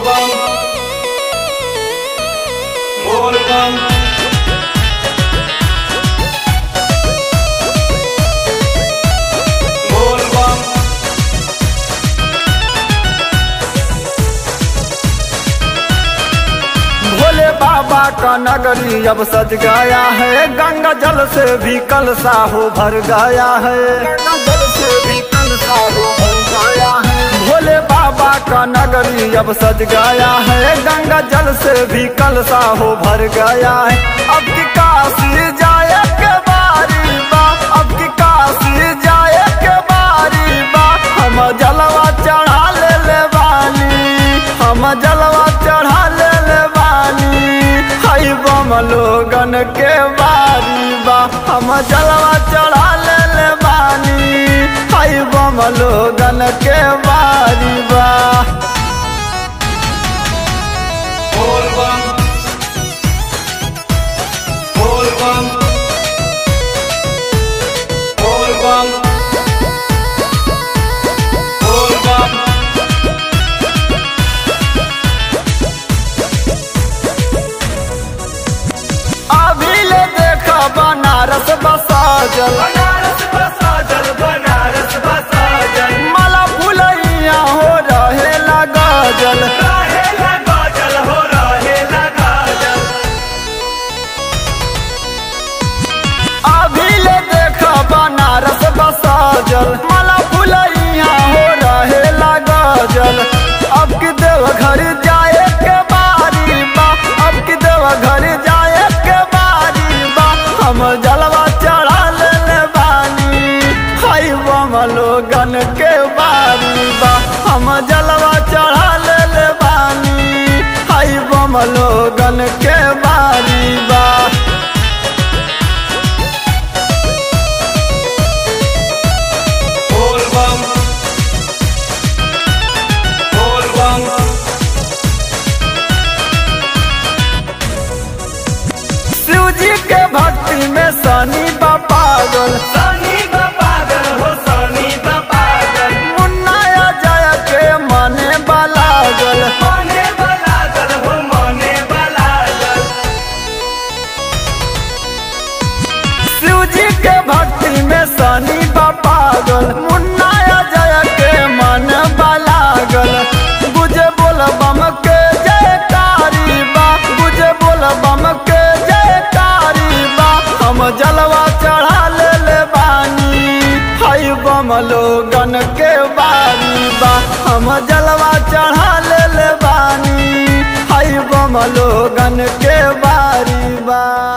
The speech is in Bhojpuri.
bam Bol bam Bol bam Bhole बाबा का नगरी अब सज गया है गंगा जल से भी कलसा हो भर गया है गंगा जल से भी कलसा हो भर गया है भोले बाबा का नगरी अब सज गया है गंगा जल से भी कलसा हो भर गया है अब की काशी जाए के बारी बा अब की काशी जाए के बारी बा हम जलवा चढ़ा ले ले बानी हम जलवा चढ़ा ले ले बानी हई बम लोगन के बारी बा हम जलवा चढ़ा ले ले बानी हई बम लोगन के बारी बा Bol bam Bol bam Bol bam Bol bam अभी ले देखा बनारस बसाजल बनारस बसा जल बनारस बसा जल माला फुलैया हो रहे लगा जल रहे लगा जल हो रहे लगा जल अभी ले देखा बनारस बसाजल माला फुलैया हो रहे लगा जल अब की देव घर जाए के बारी बा अब की देव घर जाए के बारी बा हम जलवा चढ़ा ले ले बानी हई बम लोगन के बारी बा हम जलवा चढ़ा ले ले बानी हई बम लोगन के बारी बा Bol bam Bol bam Shiv जी के भक्ति में सनी बा पागल सनी बा पागल हो सनी बा पागल मुन्ना जय के मने बलागल मने बला जल हो मने बला जल शिव जी के भक्ति में सनी बा पागल मुन्ना जय के मन बलागल गुजे बोल बम के जयकारी बा गुजे बोल बम के जयकारी बा हम जलवा चढ़ा ले ले बानी हई बम लोगन के बारी बा हम जलवा चढ़ा ले ले बानी हई बम लोगन के बारी बा